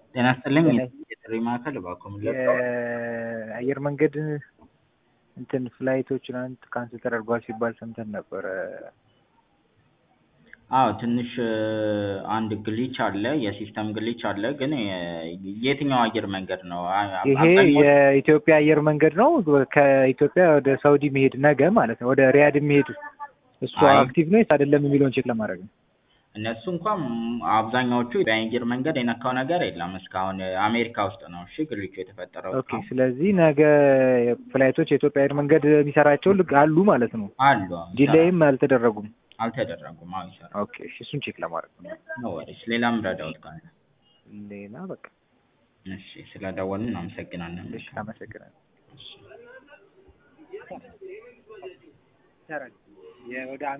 ጤና ይስጥልኝ ጤና የጥሪ ማዕከል እባክዎ ምን ልርዳዎ? የአየር መንገድ እንትን ፍላይቶች ትናንት ካንስል ተደርጓል ሲባል ሰምተን ነበረ። አዎ ትንሽ አንድ ግሊች አለ የሲስተም ግሊች አለ ግን የትኛው አየር መንገድ ነው? አ- ይሄ አብዛኛው የኢትዮጵያ አየር መንገድ ነው። ከኢትዮጵያ ወደ ሳውዲ መሄድ ነገ ማለት ነው። ወደ ሪያድ የሚሄድ እሱ አይ አክቲቭ ነው ወይስ አይደለም የሚለውን ቼክ ለማድረግ ነው። እነሱ እንኳን አብዛኛዎቹ የአየር መንገድ የነካው ነገር የለም እስካሁን አሜሪካ ውስጥ ነው እሺ ግሊቹ የተፈጠረው ኦኬ እስካሁን ስለዚህ ነገ ፍላይቶች የኢትዮጵያ አየር መንገድ የሚሰራቸው ልክ አሉ ማለት ነው። አሉ አዎ፣ ይሰራል ዲሌይም አልተደረጉም። አልተደረጉም አዎ ይሰራል ኦኬ እሺ፣ እሱን ቼክ ለማድረግ ነው። ኖ ወሪስ ሌላም ረዳውት ካለ ሌላ በቃ እሺ ስለደወልን እናመሰግናለን እሺ፣ አመሰግናለሁ። እሺ ወደ